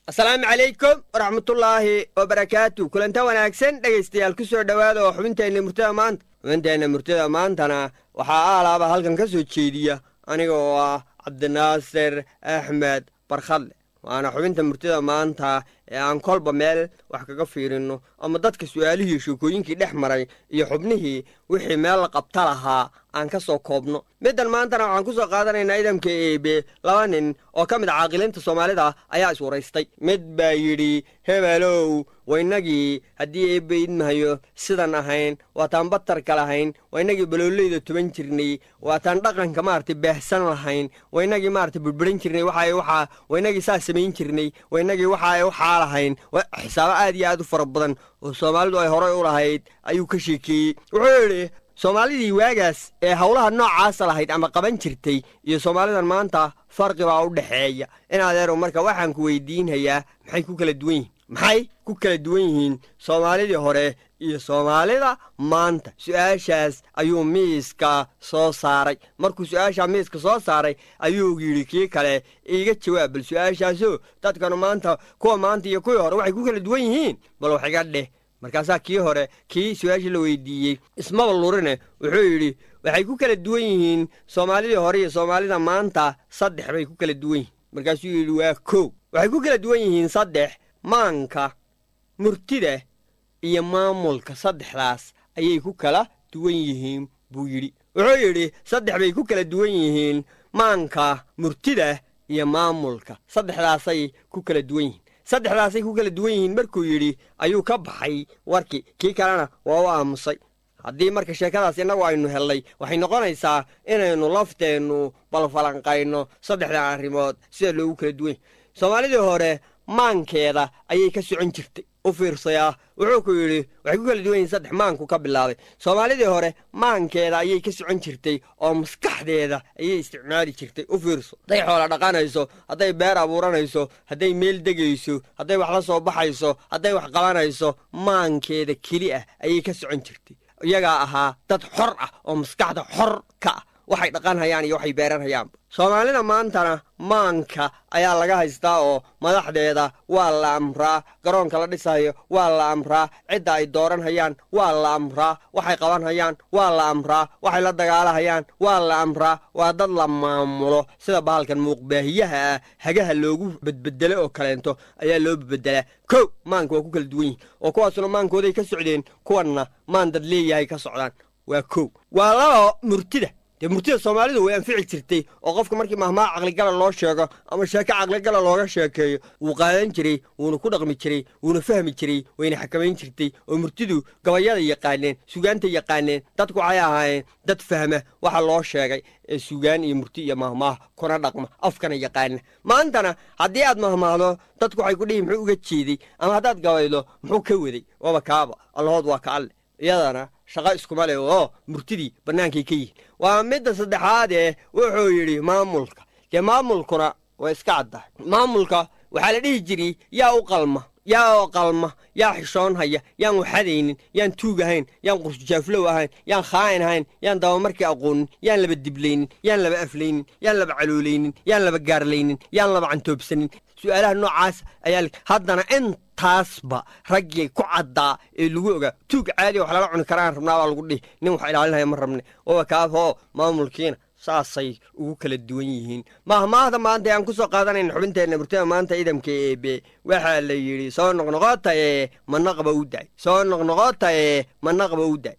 asalaamu calaykum waraxmatullaahi wabarakaatu kulanta wanaagsan dhegaystayaal ku soo dhowaada oo xubinteenna murtada maanta xubinteenna murtada maantana waxaa aalaaba halkan ka soo jeediya aniga oo ah cabdinaasir axmed barkhadle waana xubinta murtada maanta ee aan kolba meel wax kaga fiirinno ama dadka su'aalihii sheekooyinkii dhex maray iyo xubnihii wixii meel la qabta lahaa aan ka soo koobno middan maantana waxaan ku soo qaadanaynaa idamka eebe laba nin oo ka mid a caaqilinta soomaalida ayaa is waraystay mid baa yidhi hebelow waynagii haddii eebbe idmahayo sidan ahayn waataan batarka lahayn waynagii balooleyda tuban jirnay waataan dhaqanka maarata baahsan lahayn waynagii maarata burburan jirnay waxa waxaa waynagii saa samayn jirnay waynagii waxa waxaa lahayn xisaabo aad iyo aad u fara badan oo soomaalidu ay horey u lahayd ayuu ka sheekeeyey wuxuu yidhi soomaalidii waagaas ee howlaha noocaasa lahayd ama qaban jirtay iyo soomaalidan maanta farqi baa u dhexeeya in adeerow marka waxaan ku weydiinhayaa maxay ku kala duwan yihiin maxay ku kala duwan yihiin soomaalidii hore iyo soomaalida maanta su-aashaas ayuu miiska soo saaray markuu su-aashaa miiska soo saaray ayuu yidhi kii kale iiga jawaab bal su-aashaasoo dadkanu maanta kuwa maanta iyo kuwii hore waxay ku kala duwan yihiin bal wax iga dheh markaasaa kii hore kii su-aashii la weydiiyey ismaba lurine wuxuu yidhi waxay ku kala duwan yihiin soomaalidii hore iyo soomaalida maanta saddex bay ku kala duwan yihiin markaasuu yidhi waa kow waxay ku kala duwan yihiin saddex maanka murtida iyo maamulka saddexdaas ayay ku kala duwan yihiin buu yidhi wuxuu yidhi saddex bay ku kala duwan yihiin maanka murtida iyo maamulka saddexdaasay ku kala duwan yihiin saddexdaasay ku kala duwan yihiin markuu yidhi ayuu ka baxay warkii kii kalena waa u aamusay haddii marka sheekadaas innagu aynu hellay waxay noqonaysaa inaynu lafteennu balfalanqayno saddexdan arrimood sida loogu kala duwan yahy soomaalidii hore maankeeda ayay ka socon jirtay u fiirsayaa wuxuu ku yidhi waxay ku kala duwan yihiin saddex maanku ka bilaabay soomaalidii hore maankeeda ayay ka socon jirtay oo maskaxdeeda ayay isticmaali jirtay u fiirso hadday xoola dhaqanayso hadday beer abuuranayso hadday meel degayso hadday wax la soo baxayso hadday wax qabanayso maankeeda keli ah ayay ka socon jirtay iyagaa ahaa dad xor ah oo maskaxda xor ka ah waxay dhaqanhayaan iyo waxay beeranhayaanba soomaalida maantana maanka ayaa laga haystaa oo madaxdeeda waa la amraa garoonka la dhisayo waa la amraa cidda ay dooranhayaan waa la amraa waxay qabanhayaan waa la amraa waxay la dagaalahayaan waa la amraa waa dad la maamulo sida bahalkan muuqbaahiyaha ah hagaha loogu bedbedelo oo kaleento ayaa loo bedbedelaa kow maanka waa ku kala duwan yihin oo kuwaasuna maankooday ka socdeen kuwanna maan dad leeyahay ka socdaan waa kow waa laba murtida dee murtida soomaalidu way anfici jirtay oo qofka markii mahmaa caqligala loo sheego ama sheeko caqligala looga sheekeeyo wuu qaadan jiray wuuna ku dhaqmi jiray wuuna fahmi jiray wayna xakamayn jirtay oo murtidu gabayada yaqaaneen sugaanta yaqaaneen dadku waxay ahaayeen dad fahma waxa loo sheegay ee sugaan iyo murti iyo mahmaah kuna dhaqma afkana yaqaana maantana haddii aad mahmaahdo dadku waxay ku dhihi muxuu uga jeeday ama haddaad gabaydo muxuu ka waday waaba kaaba allahood waa ka alle iyadana shaqo iskuma leh oo murtidii bannaankay ka yihin waa midda saddexaadee wuxuu yidhi maamulka dee maamulkuna waa iska caddahay maamulka waxaa la dhihi jiray yaa u qalma yaa qalma yaa xishoonhaya yaan waxadaynin yaan tuug ahayn yaan qursujaaflow ahayn yaan khaa'in ahayn yaan dabamarkii aqoonin yaan laba diblaynin yaan laba aflaynin yaan laba caloolaynin yaan laba gaarlaynin yaan laba cantoobsanin su'aalaha noocaas ayaa haddana intaasba raggii ku caddaa ee lagu ogaa tuug caadiya wax lala cuni karaan rabnaa baa lagu dhihi nin wax ilaalinhaya ma rabne oba kaafoo maamulkiina saasay ugu kala duwan yihiin mahmaahda maanta aan ku soo qaadanayna xubinteenna murtada maanta idamka eebe waxaa la yidhi soo noqnoqotaye manaqba u daay soo noqnoqotaye manaqba u daay